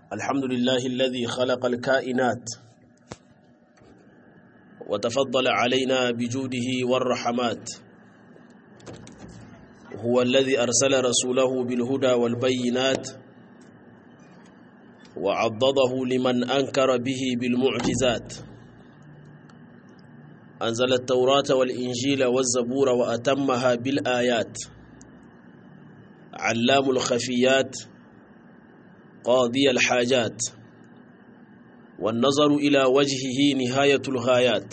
الحمد لله الذي خلق الكائنات وتفضل علينا بجوده والرحمات هو الذي أرسل رسوله بالهدى والبينات وعضده لمن أنكر به بالمعجزات أنزل التوراة والإنجيل والزبور وأتمها بالآيات علام الخفيات قاضي الحاجات والنظر إلى وجهه نهاية الغايات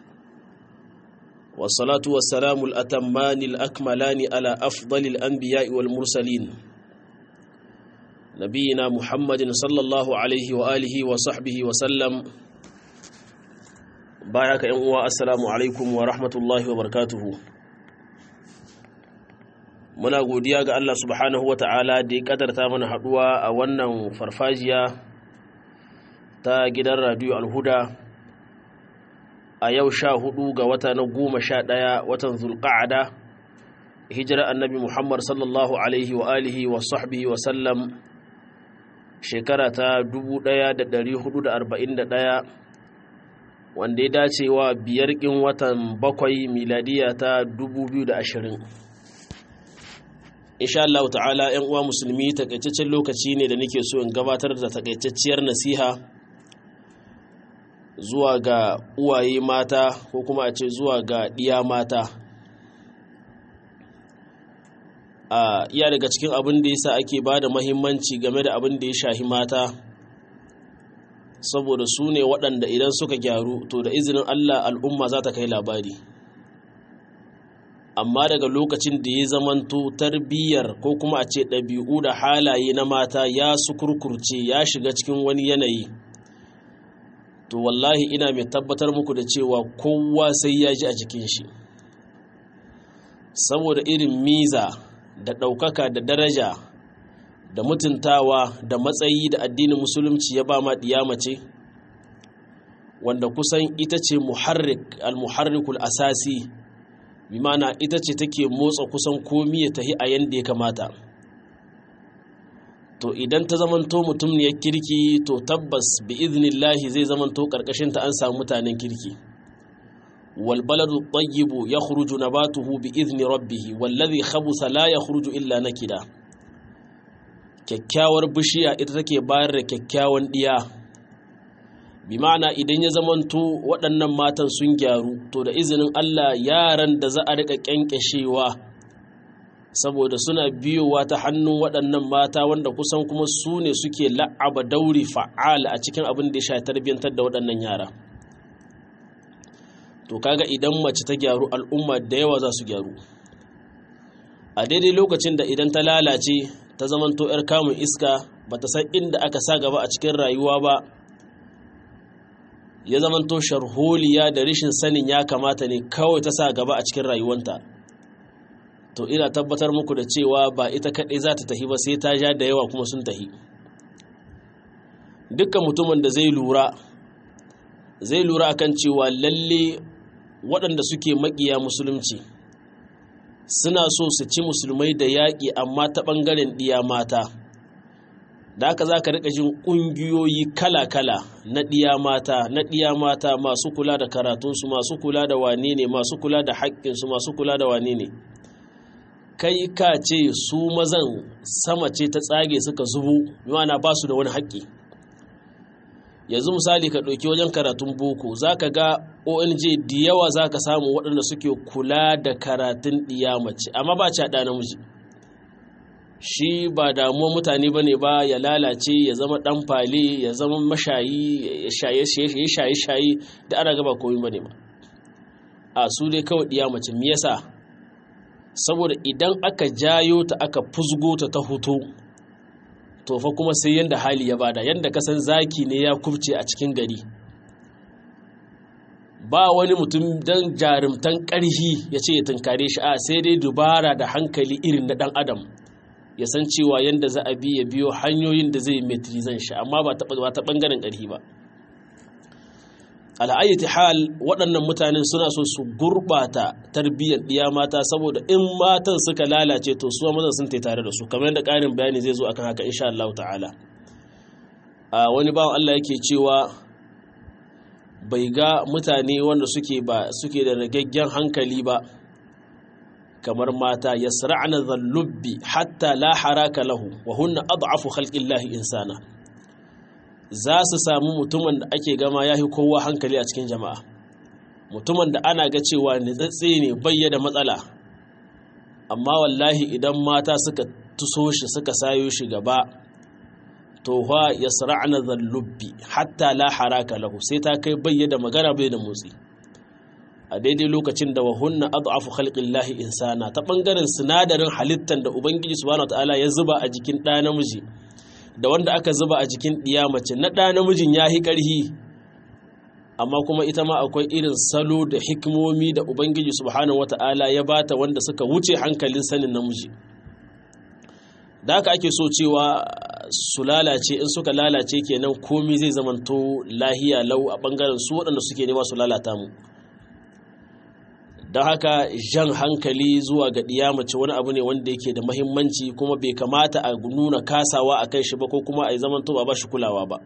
والصلاة والسلام الأتمان الأكملان على أفضل الأنبياء والمرسلين نبينا محمد صلى الله عليه وآله وصحبه وسلم بايك أنوا السلام عليكم ورحمة الله وبركاته muna godiya ga Allah subhanahu wata'ala da ya kadarta mana haduwa a wannan farfajiya ta gidan radio alhuda a yau sha hudu ga wata na goma sha ɗaya watan zulƙa'ada hijira annabi muhammad sallallahu alaihi wa alihi wa sahbihi wa sallam shekara ta 1441 wanda ya dace wa biyar ƙin watan bakwai miladiya ta 2020 insha Allah ta'ala ‘yan uwa musulmi takaitaccen lokaci ne da nake so in gabatar da takaitacciyar nasiha zuwa ga uwaye mata ko kuma a ce zuwa ga ɗiya mata a iya daga cikin abin da yasa ake ba da mahimmanci game da abin da ya shahi mata saboda su ne waɗanda idan suka gyaru to da izinin Allah al'umma za ta kai labari amma daga lokacin da ya zamanto tarbiyyar ko kuma a ce ɗabi'u da halaye na mata ya su kurkurce ya shiga cikin wani yanayi to wallahi ina mai tabbatar muku da cewa kowa sai ya ji a jikin shi saboda irin miza da ɗaukaka da daraja da mutuntawa da matsayi da addinin musulunci ya ba ma mace wanda kusan ita ce muharrik al-muharrikul asasi bi mana ita ce take motsa kusan komi ya tahi a yanda ya kamata to idan ta zamanto mutum ne ya kirki to tabbas bi iznillahi zai zamanto karkashin ta an samu mutanen kirki wal baladu tayyibu yakhruju nabatuhu bi izni rabbih wallazi khabutha la yakhruju illa nakida kyakkyawar bishiya ita take bayar da kyakkyawan diya bi ma'ana idan ya zamanto waɗannan matan sun gyaru to da izinin Allah yaran da za a riƙa ƙyanƙyashewa saboda suna biyowa ta hannun waɗannan mata wanda kusan kuma su ne suke la'aba dauri fa'al a cikin abin da ya sha tarbiyyantar da waɗannan yara to kaga idan mace ta gyaru al'umma da yawa za su gyaru a daidai lokacin da idan ta lalace ta zamanto 'yar kamun iska ba ta san inda aka sa gaba a cikin rayuwa ba ya zamanto sharholiya da rashin sanin ya kamata ne kawai ta sa gaba a cikin rayuwanta to ina tabbatar muku da cewa ba ita kaɗai za ta tahi ba sai ta ja da yawa kuma sun tahi dukkan mutumin da zai lura zai lura akan cewa lalle waɗanda suke maƙiya musulunci suna so su ci musulmai da yaƙi amma ta ɓangaren ɗiya mata da haka za ka riƙa jin ƙungiyoyi kala-kala na ɗiya mata na ɗiya mata masu kula da karatunsu masu kula da wane ne masu kula da haƙƙinsu masu kula da wane ne kai ka ce su mazan sama ce ta tsage suka zubo yana ba su da wani haƙƙi yanzu misali ka ɗauki wajen karatun boko za ka ga ong da yawa za ka samu waɗanda suke kula da karatun ɗiya mace amma ba ci ɗa namiji shi ba damuwa mutane ba ne ba ya lalace ya zama ɗan fale ya zama mashayi ya shaye-shaye da ana gaba koyi ba ne ba a su dai kawai ɗiya mace me yasa saboda idan aka jayo ta aka fusgo ta ta hoto to fa kuma sai yanda hali ya bada yanda kasan zaki ne ya kubce a cikin gari ba wani mutum don jarumtan ƙarhi ya ce ya tunkare shi a sai dai dubara da hankali irin na ɗan adam ya san cewa yanda za a bi ya biyo hanyoyin da zai metrizan shi amma ba ta ɓangaren ƙarhi ba al'ayyati hal waɗannan mutanen suna so su gurɓata tarbiyyar ɗiya mata saboda in matan suka lalace to su mazan sun tare da su kamar yadda ƙarin bayani zai zo akan haka insha Allah ta'ala a wani bawan Allah yake cewa bai ga mutane wanda suke ba suke da ragaggen hankali ba kamar mata yasra'na dhallubbi hatta la haraka lahu wa hunna ad'afu khalqillahi insana za su samu mutumin da ake gama yahi kowa hankali a cikin jama'a mutumin da ana ga cewa nitsatse ne bayyana matsala amma wallahi idan mata suka tuso shi suka sayo shi gaba to fa yasra'na dhallubbi hatta la haraka lahu sai ta kai bayyana magana bai da motsi a daidai lokacin da wahunna ad'afu khalqillahi insana ta bangaren sinadarin halittar da ubangiji subhanahu wataala ya zuba a jikin ɗa namiji da wanda aka zuba a jikin ɗiya mace na ɗa namijin ya yi ƙarhi amma kuma ita ma akwai irin salo da hikimomi da ubangiji subhanahu wataala ya bata wanda suka wuce hankalin sanin namiji da haka ake so cewa su lalace in suka lalace kenan komi zai zamanto lahiya lau a bangaren su waɗanda suke nema su lalata mu don haka jan hankali zuwa ga mace wani abu ne wanda yake da mahimmanci kuma bai kamata a nuna kasawa a kan shi ba ko kuma a yi zaman ba ba shi kulawa ba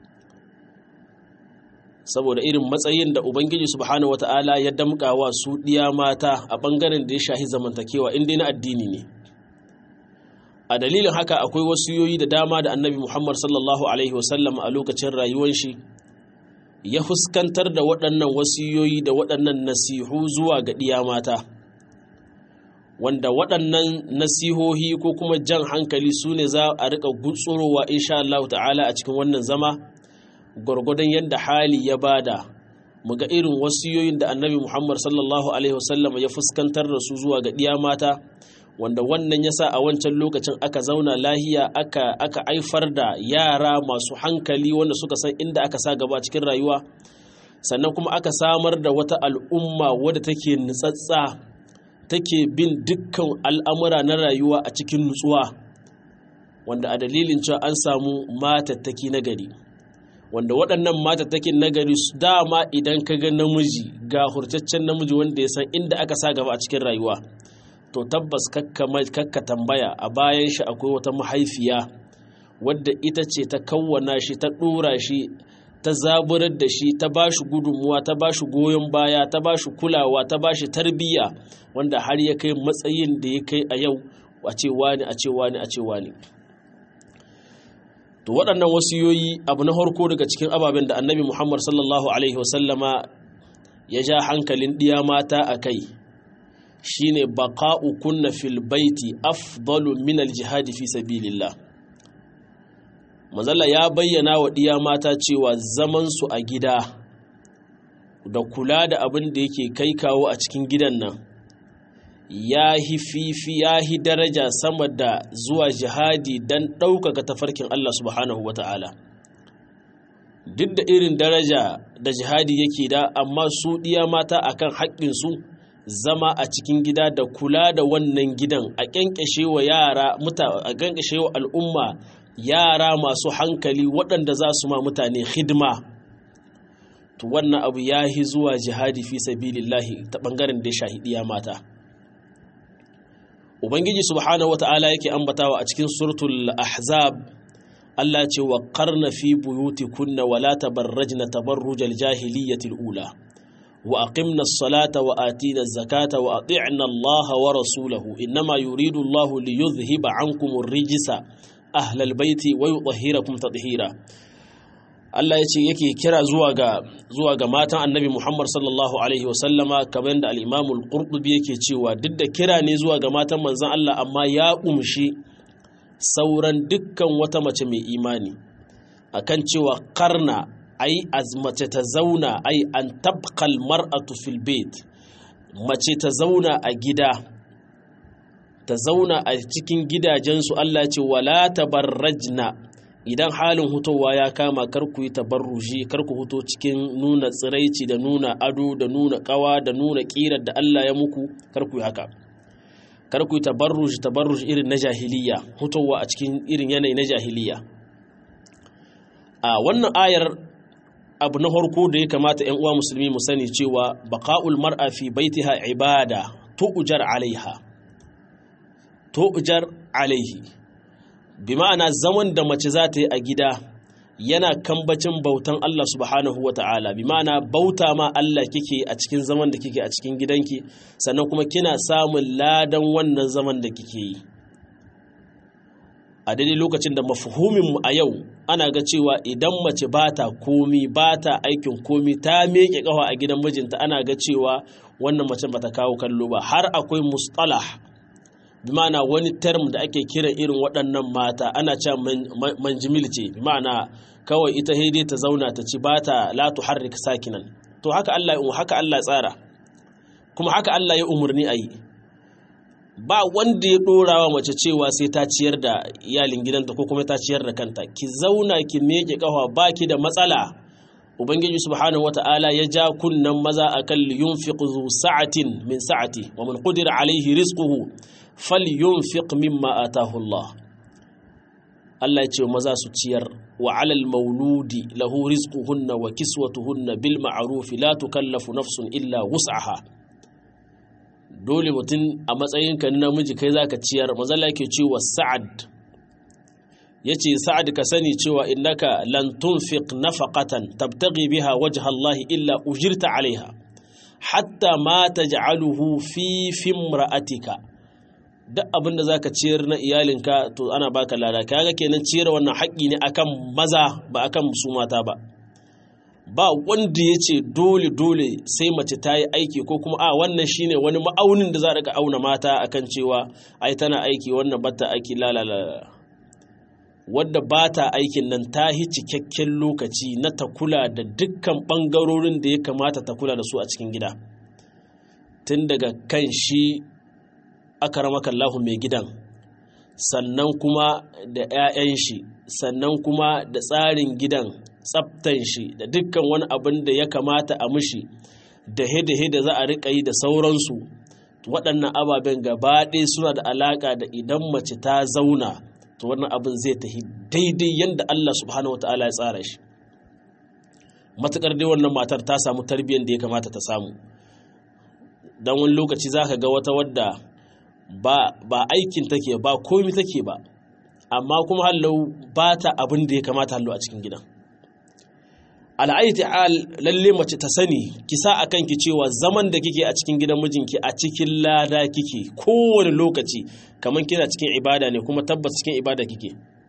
saboda irin matsayin da ubangiji subhanahu wata'ala ya damƙawa su ɗiya mata a ɓangaren da ya shahi zamantakewa inda na addini ne a dalilin haka akwai wasiyoyi da dama da annabi muhammad sallallahu alaihi wasallam a lokacin rayuwar shi ya fuskantar da waɗannan wasiyoyi da waɗannan nasihu zuwa ga ɗiya mata wanda waɗannan nasihohi ko kuma jan hankali su ne za a riƙa gutsurowa insha Allah ta'ala a cikin wannan zama gwargwadon yadda hali ya bada mu ga irin wasiyoyin da annabi Muhammad sallallahu alaihi wasallam ya fuskantar da su zuwa ga ɗiya mata wanda wannan ya sa a wancan lokacin aka zauna lahiya aka aka aifar da yara masu hankali wanda suka san inda aka sa gaba cikin rayuwa sannan kuma aka samar da wata al'umma wadda take nutsatsa take bin dukkan al'amura na rayuwa a cikin nutsuwa wanda a dalilin cewa an samu matattaki na gari wanda waɗannan matattakin na gari dama idan ka ga namiji ga hurtaccen namiji wanda ya san inda aka sa gaba a cikin rayuwa to tabbas kakka tambaya a bayan shi akwai wata mahaifiya wadda ita ce ta kawwana shi ta ɗora shi ta zaburar da shi ta ba shi gudunmuwa ta ba shi goyon baya ta ba shi kulawa ta ba shi tarbiyya wanda har ya kai matsayin da ya kai a yau a ce wani a ce wani a ce wani to waɗannan wasiyoyi abu na harko daga cikin ababen da annabi muhammad sallallahu alaihi wasallama ya ja hankalin ɗiya mata a kai shine baqa'u kunna fil baiti afdalu min al jihadi fi sabilillah manzala ya bayyana wa diya mata cewa zaman su a gida da kula da abin da yake kai kawo a cikin gidan nan ya hi fifi ya hi daraja sama da zuwa jihadi don ɗaukaka tafarkin Allah subhanahu wata'ala duk da irin daraja da jihadi yake da amma su diya mata akan haƙƙinsu zama a cikin gida da kula da wannan gidan a kyankyashe wa yara a kyankyashe wa al'umma yara masu hankali waɗanda za su ma mutane hidima to wannan abu ya yi zuwa jihadi fi sabilillahi ta ɓangaren da ya shahidiya mata ubangiji subhanahu wata'ala yake ambatawa a cikin suratul ahzab Allah ce wa qarna fi buyutikunna wala tabarrajna tabarrujal jahiliyyatil ula وأقمنا الصلاة وآتينا الزكاة وأطعنا الله ورسوله إنما يريد الله ليذهب عنكم الرجس أهل البيت ويطهركم تطهيرا Allah ya ce yake kira zuwa ga zuwa ga matan Annabi Muhammad sallallahu alaihi wa sallama kamar da al-Imam al-Qurtubi yake cewa duk da kira ne zuwa ga matan manzon Allah amma ya umshi sauran dukkan wata mace mai imani akan cewa karna ai mace ta zauna ai an tabqal mar'atu fil bait mace ta zauna a gida ta zauna a cikin gidajensu Allah ce wala tabarrajna idan halin hutowa ya kama kar ku yi tabarruji kar ku huto cikin nuna tsiraici da nuna ado da nuna kawa da nuna kirar da Allah ya muku kar ku yi haka kar ku yi tabarruji tabarruji irin na jahiliya hutowa a cikin irin yanayi na jahiliya a wannan ayar abu na harko da ya kamata ‘yan uwa musulmi mu sani cewa baƙa'ul mar'a fi baitiha ibada tu'ujar alaiha tu'ujar alaihi bi ma'ana zaman da mace za ta yi a gida yana kambacin bautan Allah subhanahu wa ta'ala bi ma'ana bauta ma Allah kike a cikin zaman da kike a cikin gidanki sannan kuma kina samun ladan wannan zaman da kike yi a daidai lokacin da mafuhuminmu a yau ana ga cewa idan mace ba ta komi ba ta aikin komi ta meke kawa a gidan mijinta ana ga cewa wannan mace ba ta kawo kallo ba har akwai mustalah bi ma'ana wani term da ake kira irin waɗannan mata ana cewa manjimil ce bi ma'ana kawai ita haide ta zauna ta ci ba ta la tuharrik sakinan to haka Allah haka Allah tsara kuma haka Allah ya umurni a yi ba wanda ya ɗora wa mace cewa sai ta ciyar da iyalin gidanta ko kuma ta ciyar da kanta ki zauna ki meke kafa baki da matsala ubangiji subhanahu wata'ala ya ja kunnan maza akan yunfiqu zu sa'atin min sa'ati wa man qudira alaihi rizquhu falyunfiq mimma atahu Allah Allah ya ce maza su ciyar wa alal mauludi lahu rizquhunna wa kiswatuhunna bil ma'ruf la tukallafu nafsun illa wus'aha dole mutum a matsayinka na namiji kai zaka ciyar mazalla yake cewa sa'ad yace sa'ad ka sani cewa innaka lan tunfiq nafaqatan tabtaghi biha wajha Allah illa ujirta alaiha hatta ma taj'aluhu fi fimra'atika duk abin da zaka ciyar na iyalinka to ana baka lada kaga kenan ciyar wannan haƙƙi ne akan maza ba akan su mata ba ba wanda ya ce dole dole sai mace ta yi aiki ko kuma a wannan shine wani ma'aunin da za a auna mata akan cewa ai tana aiki wannan bata aiki lalala wadda ba ta aikin nan ta yi cikakken lokaci na ta kula da dukkan ɓangarorin da ya kamata ta kula da su a cikin gida tun daga kan shi aka ramakallahu mai gidan sannan kuma da 'ya'yan shi sannan kuma da tsarin gidan tsaftan shi da dukkan wani abin da ya kamata a mushi da hede da za a riƙa yi da sauransu waɗannan ababen gaba ɗaya suna da alaƙa da idan mace ta zauna to wannan abin zai tafi daidai yadda Allah subhanahu wata'ala ya tsara shi matuƙar dai wannan matar ta samu tarbiyyar da ya kamata ta samu don wani lokaci za ka ga wata wadda ba aikin take ba komi take ba amma kuma hallau ba ta abin da ya kamata hallau a cikin gidan al'aiti al lalle mace ta sani ki sa a kanki cewa zaman da kike a cikin gidan mijinki a cikin lada kike kowane lokaci kamar kina cikin ibada ne kuma tabbas cikin ibada kike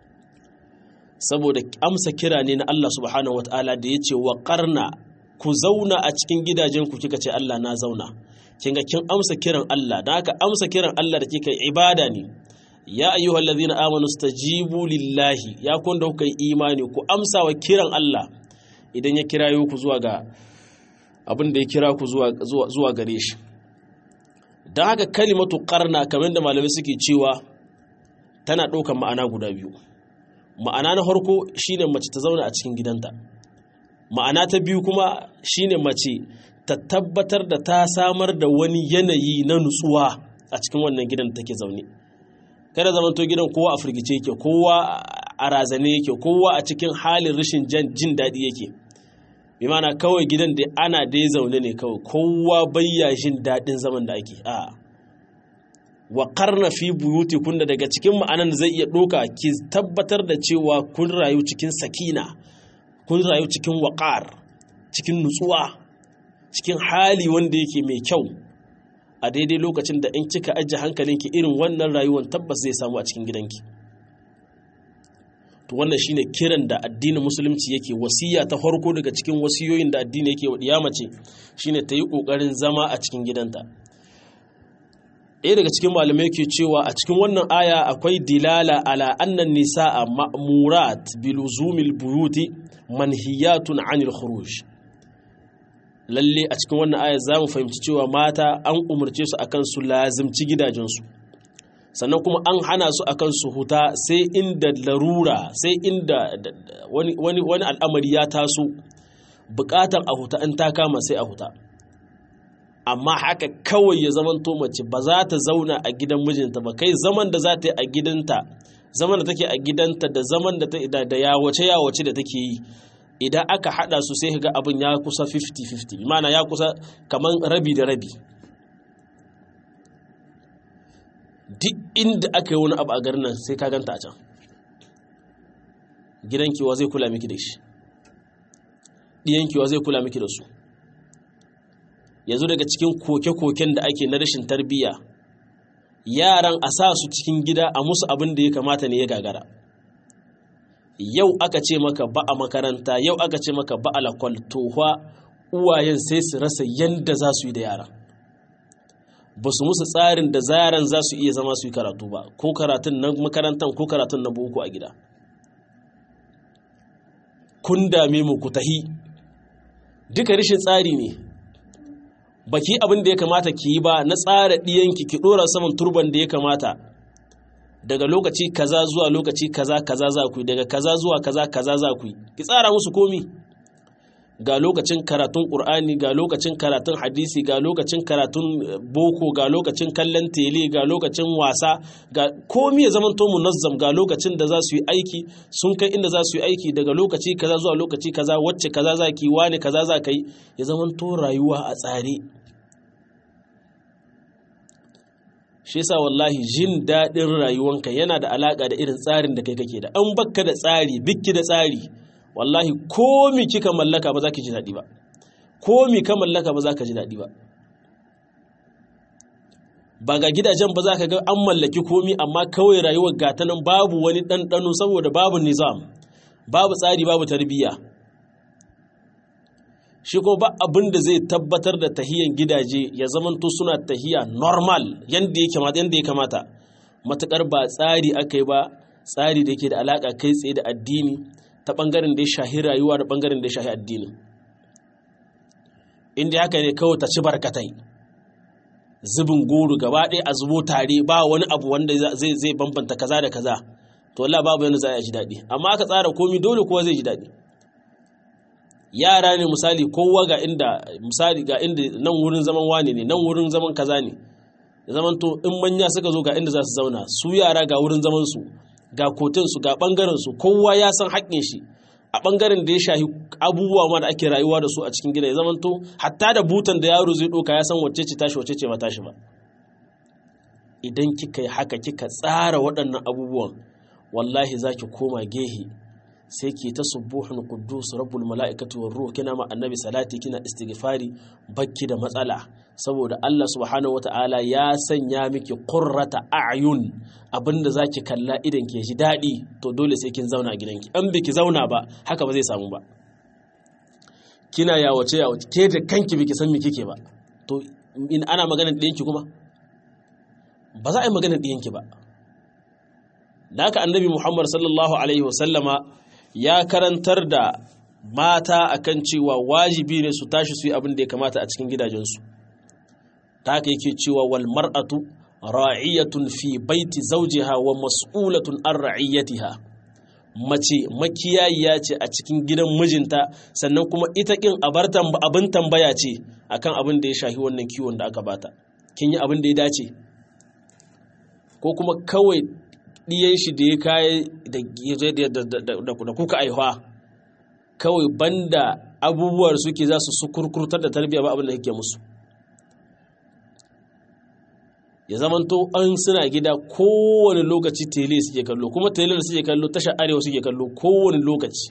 saboda amsa kira ne na Allah subhanahu wataala da ya ce wa karna ku zauna a cikin gidajenku kika ce Allah na zauna kinga kin amsa kiran Allah da haka amsa kiran Allah da kika ibada ne ya ayyuhal ladhina amanu stajibu lillahi ya kun da kuka yi imani ku amsa wa kiran Allah idan ya kirayo ku zuwa ga abin da ya kira ku zuwa gare shi don haka kalimatu karna kamar da malamai suke cewa tana ɗaukar ma'ana guda biyu ma'ana na farko shine mace ta zauna a cikin gidanta ma'ana ta biyu kuma shine mace ta tabbatar da ta samar da wani yanayi na nutsuwa a cikin wannan gidan da take zaune kada zamanto gidan kowa a firgice yake kowa a razane yake kowa a cikin halin rashin jin daɗi yake bi mana kawai gidan da ana dai zaune ne kawai kowa bayya jin daɗin zaman da ake a wa karna fi buyuti kunda daga cikin ma'anan da zai iya ɗoka ki tabbatar da cewa kun rayu cikin sakina kun rayu cikin waƙar cikin nutsuwa cikin hali wanda yake mai kyau a daidai lokacin da in kika ajiye hankalinki irin wannan rayuwar tabbas zai samu a cikin gidanki to wannan shine kiran da addinin musulunci yake wasiya ta farko daga cikin wasiyoyin da addini yake wa diyamace shine ta yi kokarin zama a cikin gidanta ɗaya daga cikin malamai ke cewa a cikin wannan aya akwai dilala ala annan nisa'a ma'murat biluzumil buyuti manhiyatun anil khuruj lalle a cikin wannan aya za mu fahimci cewa mata an umarce su akan su lazimci gidajensu sannan kuma an hana su akan su huta sai inda larura sai inda wani, wani, al'amari ya taso bukatar a huta in ta kama sai a huta amma haka kawai ya zaman to mace ba za ta zauna a gidan mijinta ba kai zaman da za ta yi a gidanta zaman da take a gidanta da zaman da da yawace yawace da take yi idan aka hada su sai ga abin ya kusa 50-50 mana ya kusa kaman rabi da rabi duk inda aka yi wani abu a garin nan sai ka ganta a can gidanki wa zai kula miki da shi ɗiyanki wa zai kula miki da su yanzu daga cikin koke-koken da ake na rashin tarbiyya yaran a sa su cikin gida a musu abin da ya kamata ne ya gagara yau aka ce maka ba a makaranta yau aka ce maka ba a lakwal tohuwa uwayen sai su rasa yadda za su yi da yara ba su musu tsarin da yaran za su iya zama su yi karatu ba ko karatun na makarantar ko karatun na boko a gida kun dame mu ku tahi duka rashin tsari ne baki abin da ya kamata ki yi ba na tsara ɗiyanki ki ɗora saman turban da ya kamata daga lokaci kaza zuwa lokaci kaza kaza za ku yi daga kaza zuwa kaza kaza za ku yi ki tsara musu komi ga lokacin karatun ƙur'ani ga lokacin karatun hadisi ga lokacin karatun boko ga lokacin kallon tele ga lokacin wasa ga komi ya zama to munazzam ga lokacin da za su yi aiki sun kai inda za su yi aiki daga lokaci kaza zuwa lokaci kaza wacce kaza za ki wani kaza za ka yi ya zama to rayuwa a tsare shi yasa wallahi jin daɗin rayuwanka yana da alaƙa da irin tsarin da kai kake da an bakka da tsari bikki da tsari wallahi komi kika mallaka ba za ki ji daɗi ba komi ka mallaka ba za ka ji daɗi ba ba ga gidajen ba za ka ga an mallaki komi amma kawai rayuwar gata nan babu wani ɗanɗano saboda babu nizam babu tsari babu tarbiyya shi kuma ba abin da zai tabbatar da tahiyan gidaje ya zamanto suna tahiya normal yadda ya kamata matuƙar ba tsari aka yi ba tsari da ke da alaƙa kai tsaye da addini ta ɓangaren da ya shahi rayuwa da ɓangaren da ya shahi addini inda haka ne kawai ta ci barkatai zubin goro gaba ɗaya a zubo tare ba wani abu wanda zai zai bambanta kaza da kaza to wallah babu yana za a ji daɗi amma aka tsara komi dole kowa zai ji daɗi yara ne misali kowa ga inda misali ga inda nan wurin zaman wane ne nan wurin zaman kaza ne zaman to in manya suka zo ga inda za su zauna su yara ga wurin zaman su ga kotun su ga bangaren su kowa ya san haƙƙin shi a bangaren da ya shahi abubuwa ma da ake rayuwa da su a cikin gida ya zaman to hatta da butan da yaro zai ɗauka ya san wacce ce tashi wacce ce ba tashi ba idan kika yi haka kika tsara waɗannan abubuwan wallahi za ki koma gehe sai ke ta subuhun quddus rabbul mala'ikati war ruh kina ma annabi salati kina istighfari bakki da matsala saboda Allah subhanahu wata'ala ya sanya miki qurrata a'yun abinda zaki kalla idan ke ji dadi to dole sai kin zauna a gidanki an biki zauna ba haka ba zai samu ba kina yawace yawace ke da kanki biki san me kike ba to in ana maganar ɗiyanki kuma ba za a yi maganar ɗiyanki ba da haka annabi muhammad sallallahu alaihi wasallama ya karantar da mata akan cewa wajibi ne su tashi su yi abin da ya kamata a cikin gidajensu ta haka yake cewa wal mar'atu ra'iyatun fi baiti zawjiha wa mas'ulatun an ra'iyatiha mace makiyayiya ce a cikin gidan mijinta sannan kuma ita kin abin tambaya ce akan abin da ya shahi wannan kiwon da aka bata kin yi abin da ya dace ko kuma kawai ɗiyan shi da ya kayi da kuka aihuwa kawai banda abubuwar suke za su sukurkurtar da tarbiyya ba abin da yake musu ya zamanto an suna gida kowane lokaci tele suke kallo kuma tele da suke kallo tasha arewa suke kallo kowane lokaci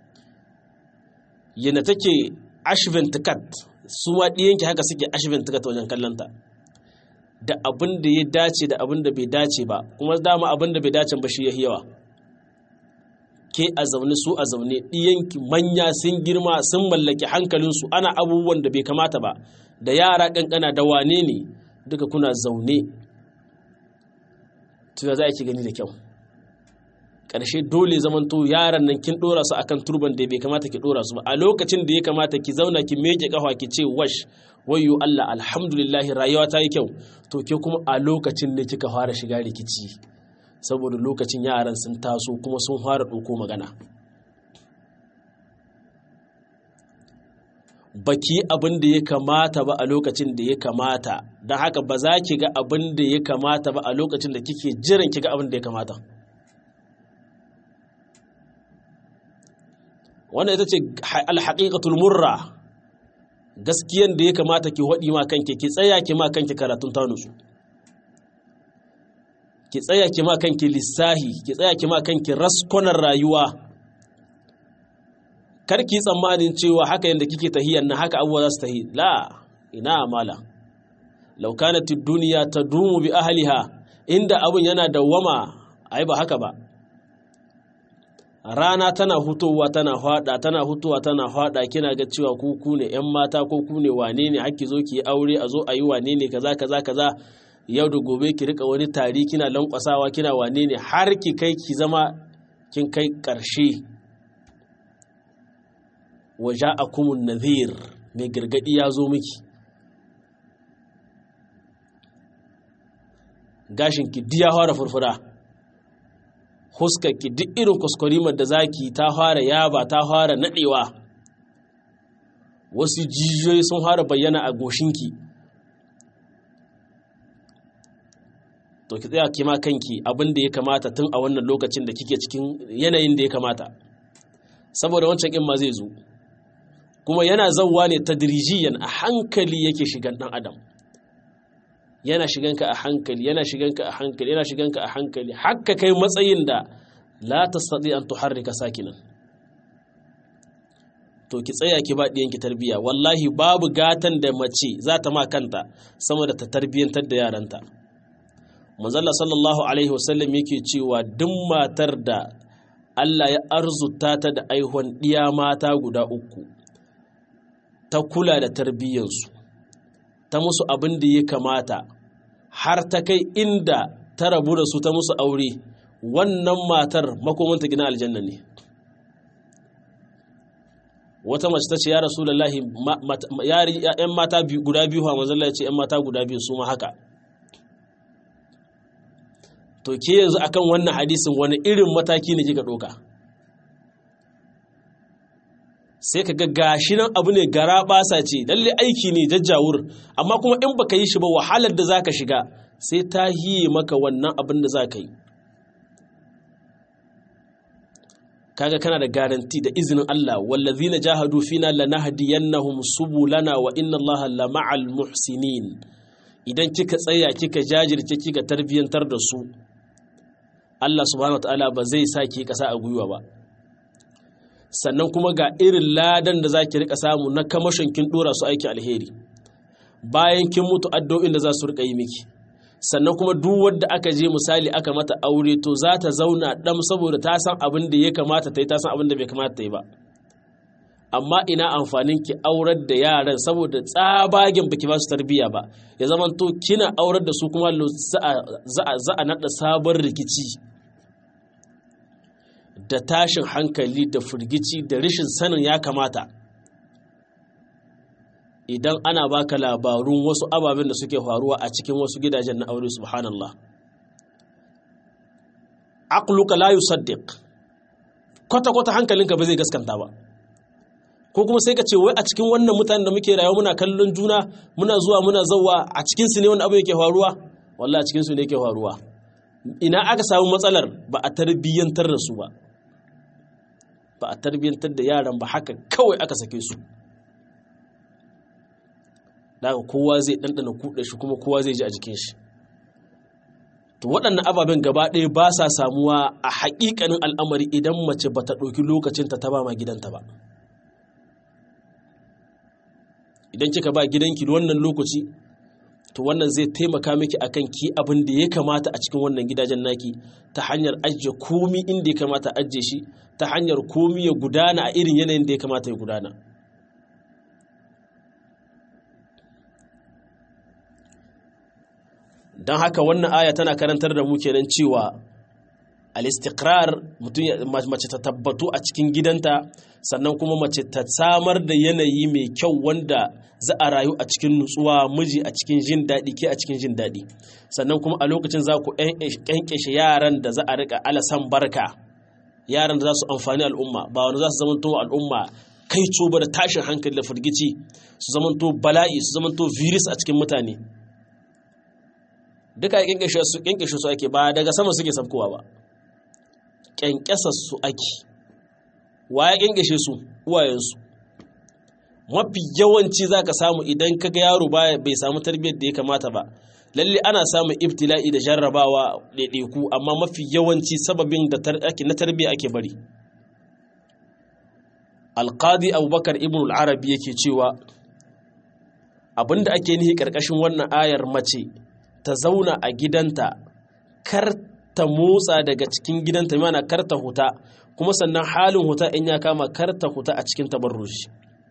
yana take ashvin tikat su ma ɗiyanki haka suke ashvin tikat wajen kallonta da abin da ya dace da abin da bai dace ba kuma dama abin da bai dace ba shi ya yawa ke a zaune su a zaune ɗiyanki manya sun girma sun mallaki hankalinsu ana abubuwan da bai kamata ba da yara ƙanƙana da wane ne duka kuna zaune tuya za a ki gani da kyau ƙarshe dole zamanto yaran nan kin ɗora su akan turban da bai kamata ki ɗora su ba a lokacin da ya kamata ki zauna ki meke ƙafa ki ce wash wayo Allah alhamdulillah rayuwa ta yi kyau to ke kuma a lokacin ne kika fara shiga rikici saboda lokacin yaran sun taso kuma sun fara ɗauko magana baki abin da ya kamata ba a lokacin da ya kamata don haka ba za ki ga abin da ya kamata ba a lokacin da kike jiran ki ga abin da ya kamata wannan ita ce alhaƙiƙatul murra gaskiyan da ya kamata ki haɗi ma kanki ki tsaya ki ma kanki karatun tanusu ki tsaya ki ma kanki lissahi ki tsaya ki ma kanki raskonar rayuwa karki tsammanin cewa haka yadda kike tahiyyar na haka abubuwa za su tahi la ina amala law kanat ad-dunya tadumu bi ahliha inda abun yana dawwama ai ba haka ba rana tana hutowa tana hada tana hutowa tana hada kina ga cewa ku ku ne yan mata ko ku ne wane ne hakki zo ki yi aure a zo a yi wane ne kaza kaza kaza yau da gobe ki rika wani tari kina lankwasawa kina wane ne har ki kai ki zama kin kai karshe waja akumun nadhir mai gargadi ya zo miki gashin ki diya fara furfura ki duk irin kuskurimar da zaki ta fara yaba ta fara nadewa wasu jijiyoyi sun fara bayyana a goshinki to ki tsaya kima kanki abin da ya kamata tun a wannan lokacin da kike cikin yanayin da ya kamata saboda wancan in ma zai zo kuma yana zauwa ne tadrijiyan a hankali yake shigan dan adam yana shiganka a hankali yana shiganka a hankali yana shiganka a hankali hakka kai matsayin da la tastati an tuharrika sakinan to ki tsaya ki ba diyanki tarbiya wallahi babu gatan da mace za ta ma kanta sama da ta tarbiyantar da yaranta manzalla sallallahu alaihi wasallam yake cewa duk matar da Allah ya arzuta ta da aihuwan ɗiya mata guda uku ta kula da tarbiyyansu ta musu abin da ya kamata har ta kai inda ta rabu da su ta musu aure wannan matar makomanta gina aljanna ne wata mace ta ce ya rasu lallahi yan mata guda biyu ha manzalla ya ce yan mata guda biyu su ma haka to ke yanzu akan wannan hadisin wani irin mataki ne kika ɗauka sai ka ga gashi nan abu ne gara basa ce lalle aiki ne jajjawur amma kuma in baka yi shi ba wahalar da zaka shiga sai ta hiye maka wannan abin da zaka yi kaga kana da garanti da izinin Allah wallazina jahadu fina lanahdiyannahum subulana wa inna Allaha lama'al muhsinin idan kika tsaya kika jajirce kika tarbiyantar da su Allah subhanahu wataala ba zai sa ki kasa a gwiwa ba sannan kuma ga irin ladan da za ki rika samu na kamashin kin dora su aiki alheri bayan kin mutu addu'o'in da za su rika yi miki sannan kuma duk wanda aka je misali aka mata aure to za ta zauna dam saboda ta san abin da ya kamata ta yi ta san abin da bai kamata ta yi ba amma ina amfanin ki aurar da yaran saboda tsabagen baki ba su tarbiyya ba ya zama to kina aurar da su kuma za a naɗa sabon rikici da tashin hankali da firgici da rashin sanin ya kamata idan ana baka labarun wasu ababen da suke faruwa a cikin wasu gidajen na aure subhanallah aqluka la yusaddiq kwata kwata hankalinka ba zai gaskanta ba ko kuma sai ka ce wai a cikin wannan mutanen da muke rayuwa muna kallon juna muna zuwa muna zauwa a cikin su ne wani abu yake faruwa wallahi a cikin su ne yake faruwa ina aka samu matsalar ba a tarbiyyantar da su ba ba a tarbiyyantar da yaran ba haka kawai aka sake su daga kowa zai ɗanɗana kuɗa shi kuma kowa zai ji a jikin shi to waɗannan ababen gaba ɗaya ba sa samuwa a haƙiƙanin al'amari idan mace ba ta ɗauki lokacinta ta ba ma gidanta ba idan kika ba gidanki wannan lokaci to wannan zai taimaka miki akan ki abin da ya kamata a cikin wannan gidajen naki ta hanyar ajiye komi inda ya kamata ajiye shi ta hanyar komi ya gudana a irin yanayin da ya kamata ya gudana don haka wannan aya tana karantar da mu kenan cewa al-istiqrar mutum mace ta tabbatu a cikin gidanta sannan kuma mace ta samar da yanayi mai kyau wanda za a rayu a cikin nutsuwa miji a cikin jin daɗi ke a cikin jin daɗi sannan kuma a lokacin za ku ƙyanƙyashe yaran da za a riƙa alasan barka yaran da za su amfani al'umma ba wani za su zamanto al'umma kai coba da tashin hankali da firgici su zamanto bala'i su zamanto virus a cikin mutane duka ya ƙyanƙyashe su ƙyanƙyashe su ake ba daga sama suke sabkowa ba ƙyanƙyasar su ake wa ya ƙyanƙyashe su uwayensu mafi yawanci za ka samu idan ka ga yaro bai samu tarbiyyar da ya kamata ba lalle ana samun ibtila'i da jarrabawa ɗaiɗaiku amma mafi yawanci sababin da na tarbiyya ake bari alqadi abubakar ibn al-arabi yake cewa abinda ake nihi karkashin wannan ayar mace ta zauna a gidanta kar ta motsa daga cikin gidanta mana kar ta huta kuma sannan halin huta in ya kama kar ta huta a cikin tabarruji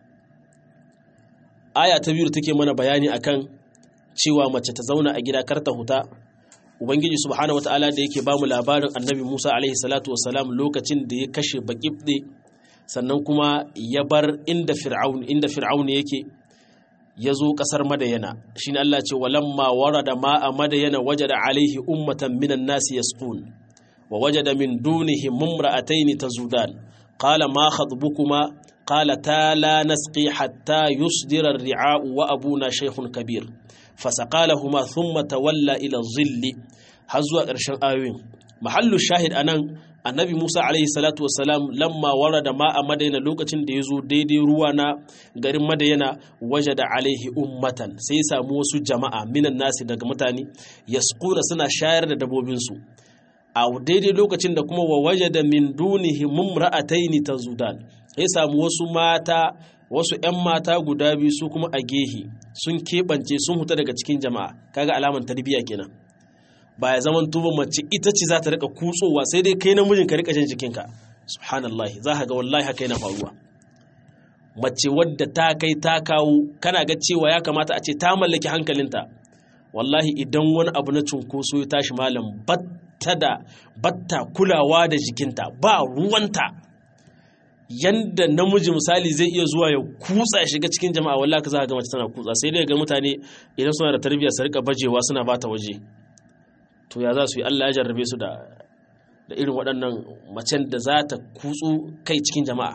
aya ta biyu take mana bayani akan cewa mace ta zauna a gida kar ta huta ubangiji subhanahu wataala da yake bamu labarin annabi Musa alaihi salatu wassalam lokacin da ya kashe bakibde sannan kuma ya bar inda fir'aun inda fir'aun yake ya zo ƙasar madayana shi ne Allah ce walamma warada ma'a madayana wajada alaihi ummatan minan nasi yasqun wa wajada min dunihi mumra'atayn tazudan qala ma khatbukuma qala ta la nasqi hatta yusdira ar-ri'a'u wa abuna shaykhun kabir fasaqalahuma thumma tawalla ila dhilli har zuwa ƙarshen ayoyin mahallu shahid anan annabi musa alaihi salatu wasalam lamma warada ma a madaina lokacin da ya zo daidai ruwa na garin madayana waje da alaihi ummatan sai ya samu wasu jama'a minan nasi daga mutane yaskuna suna shayar da dabobinsu a daidai lokacin da kuma wa waje da min dunihi mumra'ataini tazudan ya samu wasu mata wasu 'yan mata guda biyu su kuma a gehe sun keɓance sun huta daga cikin jama'a kaga alaman tarbiyya kenan ba ya zaman tuba mace ita ce za ta rika kutsowa sai dai kai namijin ka rika jin jikinka subhanallah za ka ga wallahi haka yana faruwa mace wadda ta kai ta kawo kana ga cewa ya kamata a ce ta mallaki hankalinta wallahi idan wani abu na cunkoso ya tashi malam batta da batta kulawa da jikinta ba ruwanta yanda namiji misali zai iya zuwa ya kutsa ya shiga cikin jama'a wallahi ka za ka ga mace tana kutsa sai dai ga mutane idan suna da tarbiyya su rika bajewa suna bata waje to ya za su yi Allah ya jarrabe su da da irin waɗannan macen da za ta kutsu kai cikin jama'a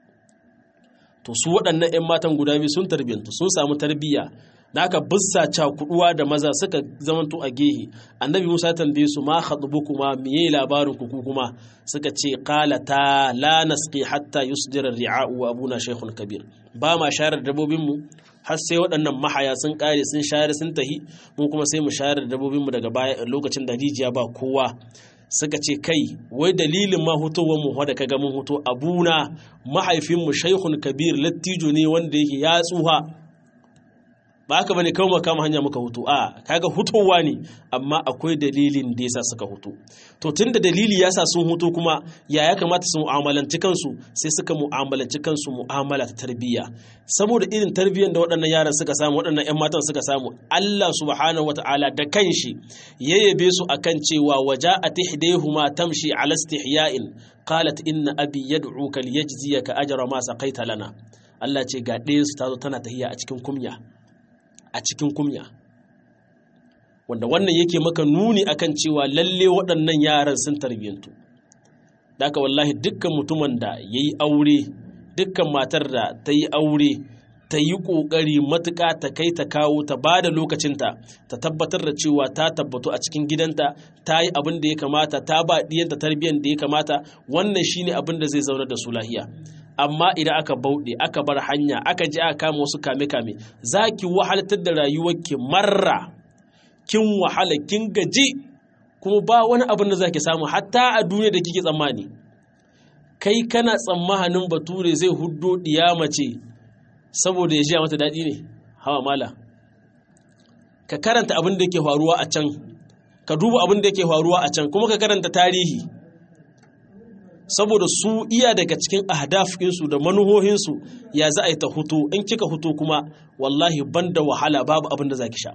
to su waɗannan 'yan matan guda biyu sun tarbiyyantu sun samu tarbiyya da aka bussa cakuduwa da maza suka zamanto a gehe annabi musa tambaye su ma khatubu kuma miye labarin ku kuma suka ce qala ta la nasqi hatta yusdira ri'a'u wa abuna shaykhun kabir ba ma shayar da dabbobin mu har sai waɗannan mahaya sun kare sun shayar sun tahi mu kuma sai mu shayar da dabbobin mu daga baya lokacin da rijiya ba kowa suka ce kai wai dalilin ma hutowar mu da kaga mun huto abuna mahaifin mu shaykhun kabir lattijo ne wanda yake ya tsuha ba haka bane kawai kama hanya muka hutu a kaga hutowa ne amma akwai dalilin da yasa suka hutu to tunda dalili yasa sun hutu kuma ya ya kamata su mu'amalanci kansu sai suka mu'amalanci kansu mu'amala ta tarbiyya saboda irin tarbiyyar da waɗannan yaran suka samu waɗannan ƴan matan suka samu Allah subhanahu wataala da kanshi ya yabe su akan cewa waja'at ihdayhuma tamshi ala istihya'in qalat inna abi yad'uka liyajziyaka ajra ma saqaita lana Allah ce ga ɗayan su tazo tana tahiya a cikin kumya a cikin kumya wanda wannan yake maka nuni akan cewa lalle waɗannan yaran sun tarbiyyantu da aka wallahi dukkan mutumin da ya yi aure dukkan matar da ta yi aure ta yi ƙoƙari matuƙa ta kai ta kawo ta ba da lokacinta ta tabbatar da cewa ta tabbatu a cikin gidanta ta yi abin da ya kamata ta ba ɗiyanta tarbiyyar da ya kamata wannan shine abin da zai zaunar da su lahiya amma idan aka bauɗe aka bar hanya aka je aka kama wasu kame-kame za ki wahalatar da rayuwarki marra kin wahala kin gaji kuma ba wani abin da za ki samu hatta a duniya da kike tsammani kai kana tsammanin bature zai huddo ɗiya mace saboda ya ji mata daɗi ne hawa mala ka karanta abin da ke faruwa a can ka duba abin da ke faruwa a can kuma ka karanta tarihi saboda su iya daga cikin ahdafinsu da manuhohinsu ya za a yi ta hutu in kika hutu kuma wallahi banda wahala babu abin da za ki sha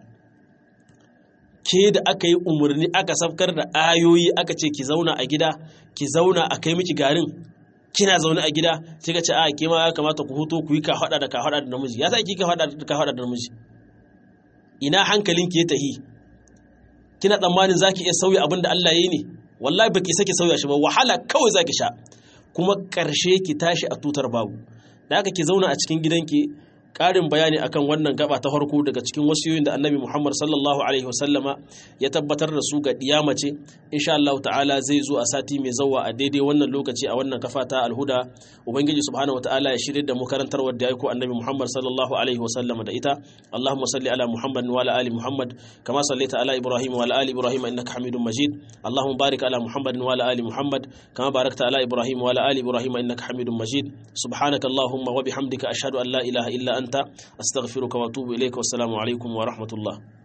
ke da aka yi umarni aka safkar da ayoyi aka ce ki zauna a gida ki zauna a kai miki garin kina zaune a gida kika ce a ke ma ya kamata ku hutu ku yi ka hada da ka hada da namiji ya sa ki ka hada da ka hada da namiji ina hankalin ki ya tahi kina tsammanin zaki iya sauya abin da Allah ya yi ne wallahi baki sake sauya shi ba wahala kawai zaki sha kuma ƙarshe ki tashi a tutar babu da haka ki zauna a cikin gidanki ƙarin bayani akan wannan gaba ta farko daga cikin wasiyoyin da annabi Muhammad sallallahu alaihi wasallama ya tabbatar da su ga mace insha Allah ta'ala zai zo a sati mai zawa a daidai wannan lokaci a wannan kafa ta alhuda ubangiji subhanahu wataala ya shirye da mu karantarwar da ya aiko annabi Muhammad sallallahu alaihi wasallama da ita Allahumma salli ala Muhammad wa ala ali Muhammad kama sallaita ala Ibrahim wa ala ali Ibrahim innaka Hamidum Majid Allahumma barik ala Muhammad wa ala ali Muhammad kama barakta ala Ibrahim wa ala ali Ibrahim innaka Hamidum Majid subhanaka Allahumma wa bihamdika ashhadu an la ilaha illa أنت أستغفرك وأتوب إليك والسلام عليكم ورحمة الله